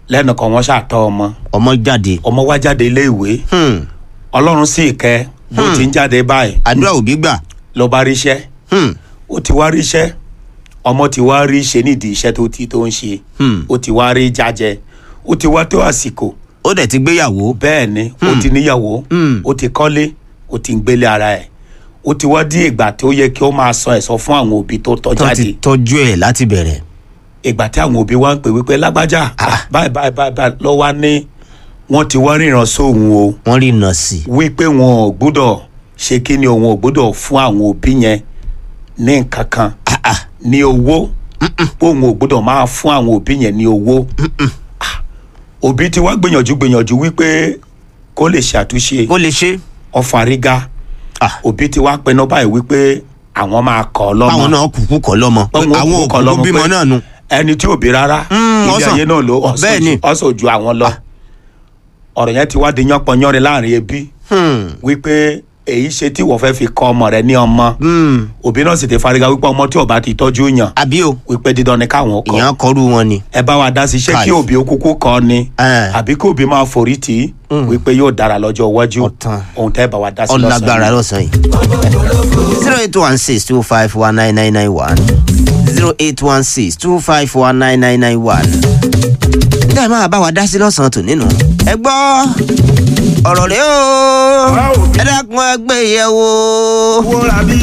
lẹ́nu kan wọ́n ṣàtọ́ ọmọ ọmọ jáde ọmọ wá jáde ilé ìwé Hmm. ọlọ́run sì kẹ́ bó ti ń jáde báyìí àdúrà òbí gbà ló bá ríṣẹ́ Hmm. ó ti wá ríṣẹ́ ọmọ ti wá rí ṣe nídìí iṣẹ́ tó ti tó ń ṣe Hmm. ó ti wá rí jájẹ ó ti wá tó àsìkò ó dẹ̀ ti gbéyàwó bẹ́ẹ̀ ni ó ti níyàwó Hmm. ó ti kọ́lé ó ti ń gbélé ara ẹ̀ ó ti wá dí ìgbà tó yẹ kí ó máa sọ ẹ̀sọ́ fún àwọn òbí tó tọ́ tó ti jáde tọ́jú ẹ̀ láti bẹ̀rẹ̀ ìgbà tí àwọn òbí wa ń pè wípé lágbájá Ah. báyìí báyìí báyìí báyìí lọ́ wá ní wọ́n ti wá ríran sóhun o wọ́n rí iná sí i wípé wọn ò gbúdọ̀ ṣe kí ni òun ò gbúdọ̀ fún àwọn òbí yẹn ní nǹkan kan Ah, ah. ní owó òun ò gbúdọ̀ máa fún àwọn òbí yẹn ní owó Ah, òbí ti wá gbìyànjú gbìyànjú wípé kó lè ṣàtúnṣe kó lè ṣe ọ̀fàrígá Ah. òbí ti wá pinnu báyìí wípé àwọn máa kọ́ ọ lọ́mọ báwọn náà kúkú kọ́ lọ́mọ Báwọn àwọn kúkú kọ́ òkú lọ́mọ bímọ pé náà nu ẹni tí ò bí rárá Mm, ilé ọ̀sán. ayé náà ló Bẹ́ẹ̀ ni. ọ̀sọ̀ ju àwọn lọ ọ̀rọ̀ yẹn ti wá di yánpọnyánrin láàrin ẹbí Hmm. wípé èyí ṣe tí wọ́n fẹ́ fi kọ́ ọmọ rẹ ní ọmọ Hmm. òbí náà sì ti fariga wípé ọmọ tí ò bá ti tọ́jú yàn àbí o wípé dídán ni káwọn kọ́ ìyẹn kọrú wọn ni ẹ bá wa dá sí ṣé Káì. kí òbí ó kúkú kọ́ ni Eh. àbí kí òbí máa forí tì í wípé yóò dára lọ́jọ́ iwájú Ọ̀tàn. ohun tẹ́ bá wa dá sí ọlágbára yìí. lọ́sàn yìí zero eight one six two five one nine nine nine one zero eight one six two five one nine nine nine one. ǹjẹ́ ẹ máa bá wa dá sí lọ́sàn-án tò nínú. ẹ gbọ́ ọ̀rọ̀ rẹ o ẹ dákun ẹ gbé yẹ̀ wò. wúra bí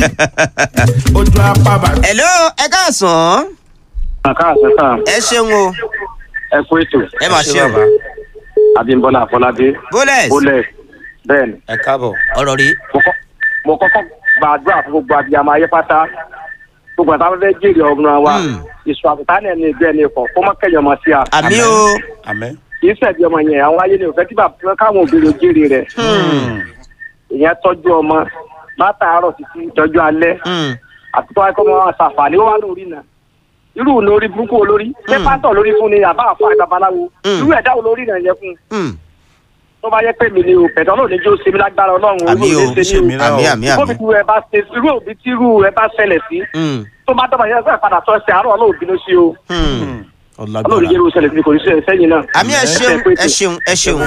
ojú apá bàtà. hello ẹ káàsán káàsán sáà ẹ ṣeun o ẹ kú ètò ẹ máa ṣé ṣe o bàbá. abímbọ́lá àfọlábí bólẹ̀s bólẹ̀ bẹ́ẹ̀ ni ẹ káàbọ̀ ọ̀rọ̀ rẹ mo kọ́- mo kọ́kọ́ gbàdúrà fún gbogbo abiyamọ ayé pátá gbogbo àtàwọn fẹ́ jèrè ọmọ wa Hmm. ìṣù àbùtá náà ní ìgbẹ́ ní ikọ̀ kó má kẹ́yìn ọmọ sí a àmì Àmín. o àmín. kì í ṣẹ̀bi ọmọ yẹn àwọn ayé ni ò fẹ́ kí bàbá káwọn òbí rẹ̀ jèrè rẹ̀ ìyẹn tọ́jú ọmọ látàárọ̀ títí tọ́jú alẹ́ Hmm. àti tó wáyé kọ́ mọ́ àṣàfàní ó wà lórí náà irú lórí burúkú olórí ṣé pátọ̀ lórí fún ni àbá àfọ àgbàbaláwo Hmm. irú ẹ̀dá olórí náà yẹ fún un Hmm. tó bá yẹ pé mi ni o pẹ̀tọ́ náà ní jó ṣe mí lágbára ọlọ́run àmì o olú ní ṣe mí mí náà àmì o. àmì o àmì. bóbi tí ẹ bá ṣe irú òbí tí irú ẹ bá ṣẹlẹ̀ sí Hmm. tó bá dọ́gba yẹn sọ́ọ̀ padà tọ́ ṣe àárọ̀ ọlọ́run bínú sí o Hmm. ọlọ́run ọlágbára. yẹ́rù ṣẹlẹ̀ sí kò ní ṣe sẹ́yìn náà. àmì ẹ ṣeun ẹ ṣeun ẹ ṣeun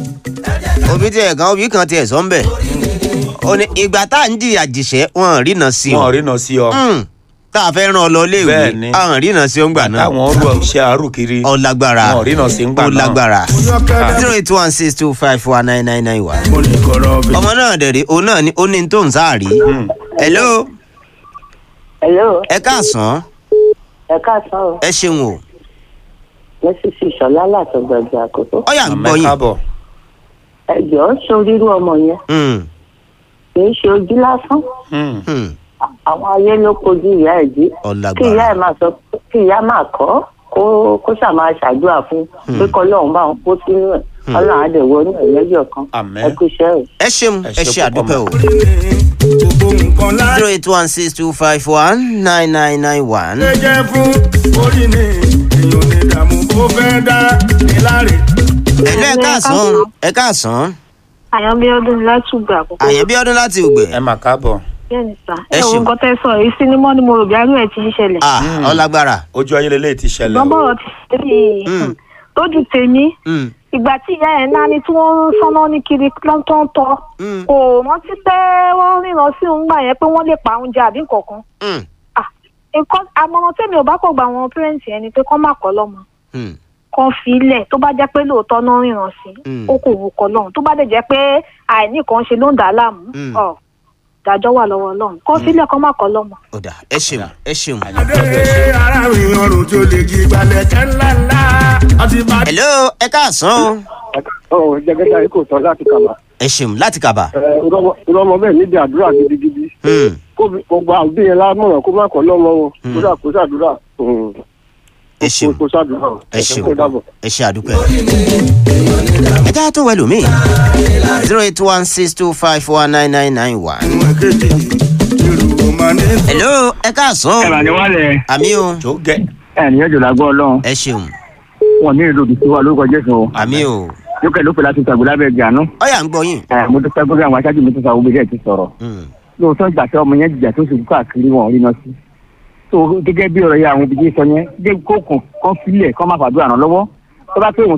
òbí tiẹ̀ kan òbí kan tiẹ̀ sọ ń bẹ̀ ó ní ìgbà tá à ń jìyà jìṣẹ́ wọn rìnà sí wọn ò ọ rí náà sí ọ Hmm. tá a fẹ́ ràn ọ lọ léèwé Bẹ́ẹ̀ni. àwọn rìnà sí ọ ń gbà náà táwọn rú ọṣẹ àárò kiri ọ lágbára wọn ò rí náà sí ń gbà ó náà lágbára yọkẹ́rẹ́ zero eight one six two five four nine nine nine one. mo lè kọ̀rọ̀ bí. ọmọ náà dẹ̀ rí òun náà ní ó ní tó ń sáàrí. hello Hello, ẹ káàsán ẹ káàsán o. ẹ ṣeun o Mrs. Ìṣọ̀lá látọ̀gbàgbà àkókò. ọyà ń gbọ́ àmín yín. káàbọ̀ Ẹ jọ̀ọ́ sorírú ọmọ yẹn. Hmm. Kì í ṣe ojú lásán. Hmm. Hmm. Àwọn ayé ló kojú ìyá ẹ̀ jí. Ọ Kí lágbára. ìyá ẹ̀ máa sọ kí ìyá máa kọ́ kó kó ṣáà máa ṣàdúrà fún pé kọ́lọ́run bá wọn kó sínú ẹ̀. Ọlọ́run á dẹ̀ wọ inú ẹ̀ lẹ́yọ̀ kan. Àmín. Ẹ kú iṣẹ́ o. ẹ ṣeun Ẹ ẹ ṣe ṣe púpọ̀ àdúpẹ́ o. mọ́. gbogbo nǹkan láti zero eight one six two five one nine nine nine one. jẹ́ fún orí ni èèyàn ní ìdààmú kó fẹ́ dá ní láre. ẹ̀lú ẹ káàsán ẹ káàsán àyànbíọ́dún látùgbà àkókò àyẹ̀bí ọdún láti ògbè. ẹ mà káàbọ̀ bẹ́ẹ̀ni sá Ẹ ẹ wo ṣeun. nǹkan tẹ́ sọ èyí sinimá ni mo rò bí arú ẹ̀ ti ń ṣẹlẹ̀ ah ọ lágbára. ojú ayé lélẹ́yìí ti ṣẹlẹ̀ ṣùgbọ́n o. bọ̀rọ̀ ti ṣe bí Mm. lójú tèmi Hmm. ìgbà tí ìyá ẹ̀ náà ni tí wọ́n ń sọ́nà ní kiri lọ́tọ́ọ̀tọ̀ Mm. kò rántí pé wọ́n ríran sí òun gbà yẹn pé wọ́n lè pa oúnjẹ àbí nǹkankan Hmm. Ah, nǹkan àmọ̀ràn tèmi ò bá kọ̀ gba àwọn pẹ́rẹ́ǹtì ẹni pé kọ́ má kọ́ lọ́mọ Hmm. kan fi ilẹ̀ tó bá jẹ́ pé lóòótọ́ náà ríran sí Mm. ó kò wù kọ́ lọ́hùn tó bá dẹ̀ jẹ́ pé àìní kan ṣe ló ń dà á láàmú Mm. ọ̀ dájọ́ wà lọ́wọ́ ọlọ́run kọ́ sílẹ̀ kọ́ má kọ́ lọ́mọ. ó dà ẹ ṣeun ẹ ṣeun. adé ara mi ọrùn tó lè jí gbalẹ̀ kẹ́ ńlá ńlá ọtí bá hello ẹ káàsán o ọ̀ jẹ́gẹ́dá yìí kò tọ́ láti kàmá ẹ ṣeun láti kàbà. ọmọ bẹ́ẹ̀ níbi àdúrà gidigidi Hmm. kó gbogbo àbí yẹn lámọ̀ràn kó má kọ́ lọ́mọ o kódà kó ṣàdúrà ẹ ṣeun kó ṣàdúrà ẹ ṣeun kó dàbọ̀. ẹ ṣe àdúpẹ́. ẹ já tó wẹ̀lú mi zero eight one six two five one nine nine nine one. ìwọ̀n kéde irú ọmọ ní. hello ẹ káàsán ẹ̀rọ ni wọ́n lẹ̀ àmì o tó gẹ ẹ̀ ní ẹ̀jọ̀ làgbọ́ ọlọ́run ẹ ṣeun wọn ní ìlú òdìsí wa lórúkọ jésù o àmì o lókè lókè láti tàgbé lábẹ́ ẹ̀jẹ̀ àánú ọyà ń gbọ́ yín. ẹ̀ mo dúpẹ́ gbọ́dọ̀ àwọn aṣáájú mi tó sa owó bíi ti sọ̀rọ̀ Hmm. lóòótọ́ ìgbà tí ọmọ yẹn jìjà tó ṣubú káàkiri wọn ò rí náà sí tó gẹ́gẹ́ bí ọ̀rọ̀ yẹn àwọn òbí sọ yẹn dé kó kàn kán sílẹ̀ kán má fàdúrà ràn lọ́wọ́ tó bá pé òun